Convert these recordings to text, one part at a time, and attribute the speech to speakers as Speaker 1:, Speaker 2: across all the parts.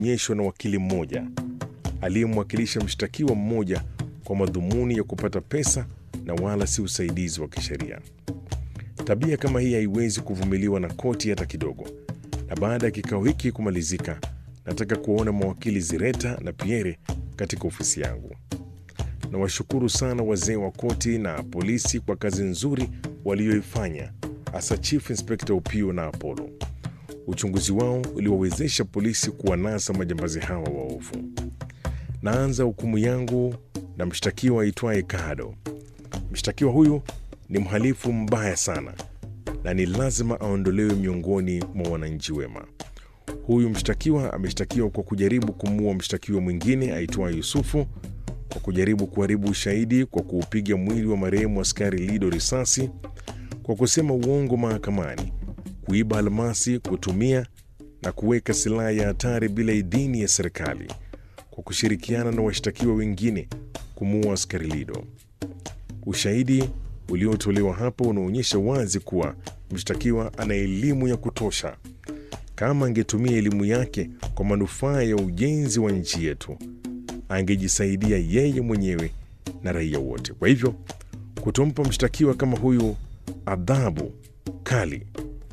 Speaker 1: onyeshwa na wakili mmoja aliyemwakilisha mshtakiwa mmoja kwa madhumuni ya kupata pesa na wala si usaidizi wa kisheria. Tabia kama hii haiwezi kuvumiliwa na koti hata kidogo. Na baada ya kikao hiki kumalizika, nataka kuwaona mawakili Zireta na Pierre katika ofisi yangu. Nawashukuru sana wazee wa koti na polisi kwa kazi nzuri walioifanya, hasa Chief Inspector Upio na Apollo. Uchunguzi wao uliwawezesha polisi kuwanasa majambazi hawa waovu. Naanza hukumu yangu na mshtakiwa aitwaye Kado. Mshtakiwa huyu ni mhalifu mbaya sana na ni lazima aondolewe miongoni mwa wananchi wema. Huyu mshtakiwa ameshtakiwa kwa kujaribu kumuua mshtakiwa mwingine aitwaye Yusufu, kwa kujaribu kuharibu ushahidi kwa kuupiga mwili wa marehemu askari Lido risasi, kwa kusema uongo mahakamani, kuiba almasi, kutumia na kuweka silaha ya hatari bila idhini ya serikali, kwa kushirikiana na washtakiwa wengine kumuua askari Lido. Ushahidi uliotolewa hapo unaonyesha wazi kuwa mshtakiwa ana elimu ya kutosha. Kama angetumia elimu yake kwa manufaa ya ujenzi wa nchi yetu, angejisaidia yeye mwenyewe na raia wote. Kwa hivyo, kutompa mshtakiwa kama huyu adhabu kali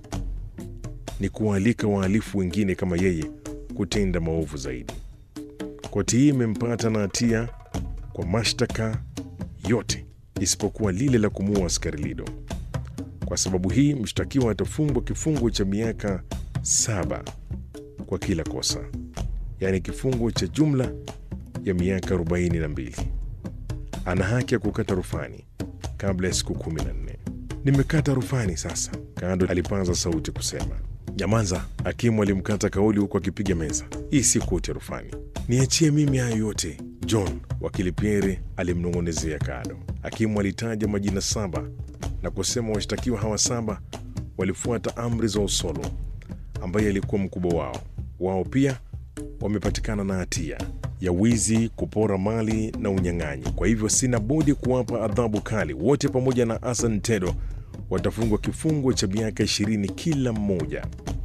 Speaker 1: ni kuwaalika wahalifu wengine kama yeye kutenda maovu zaidi. Koti hii imempata na hatia kwa mashtaka yote isipokuwa lile la kumuua askari Lido. Kwa sababu hii mshtakiwa atafungwa kifungo cha miaka saba kwa kila kosa, yaani kifungo cha jumla ya miaka 42. Ana haki ya kukata rufani kabla ya siku kumi na nne. Nimekata rufani sasa, Kado alipaza sauti kusema. Nyamaza! Hakimu alimkata kauli huku akipiga meza. Hii si koti ya rufani, niachie mimi hayo yote. John, wakili Pierre alimnong'onezea Kado. Hakimu alitaja majina saba na kusema washtakiwa hawa saba walifuata amri za Osolo ambaye alikuwa mkubwa wao. Wao pia wamepatikana na hatia ya wizi, kupora mali na unyang'anyi. Kwa hivyo sina budi kuwapa adhabu kali. Wote pamoja na Hassan Tedo watafungwa kifungo cha miaka ishirini kila mmoja.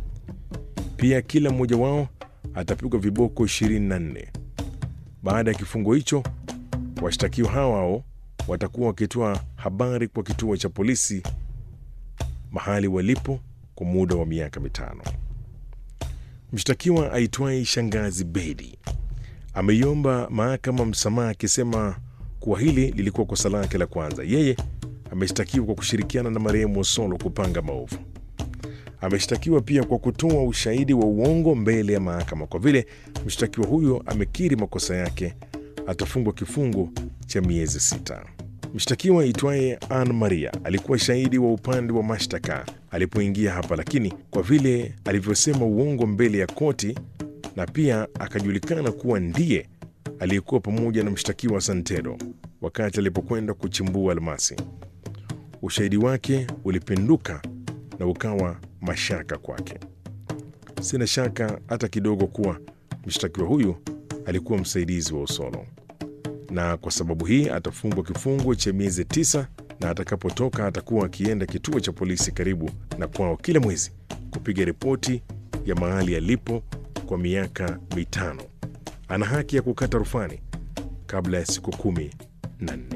Speaker 1: Pia kila mmoja wao atapigwa viboko 24. Baada ya kifungo hicho, washtakiwa hao hao watakuwa wakitoa habari kwa kituo cha polisi mahali walipo kwa muda wa miaka mitano. Mshtakiwa aitwaye Shangazi Bedi ameiomba mahakama msamaha akisema kuwa hili lilikuwa kosa lake la kwanza. Yeye ameshtakiwa kwa kushirikiana na marehemu Osolo kupanga maovu. Ameshtakiwa pia kwa kutoa ushahidi wa uongo mbele ya mahakama. Kwa vile mshtakiwa huyo amekiri makosa yake, atafungwa kifungo cha miezi sita. Mshtakiwa aitwaye Ann Maria alikuwa shahidi wa upande wa mashtaka alipoingia hapa, lakini kwa vile alivyosema uongo mbele ya koti na pia akajulikana kuwa ndiye aliyekuwa pamoja na mshtakiwa Santedo wakati alipokwenda kuchimbua almasi, ushahidi wake ulipinduka na ukawa mashaka kwake. Sina shaka hata kidogo kuwa mshtakiwa huyu alikuwa msaidizi wa Osolo, na kwa sababu hii atafungwa kifungo cha miezi tisa, na atakapotoka atakuwa akienda kituo cha polisi karibu na kwao kila mwezi kupiga ripoti ya mahali alipo kwa miaka mitano. Ana haki ya kukata rufani kabla ya siku kumi na nne.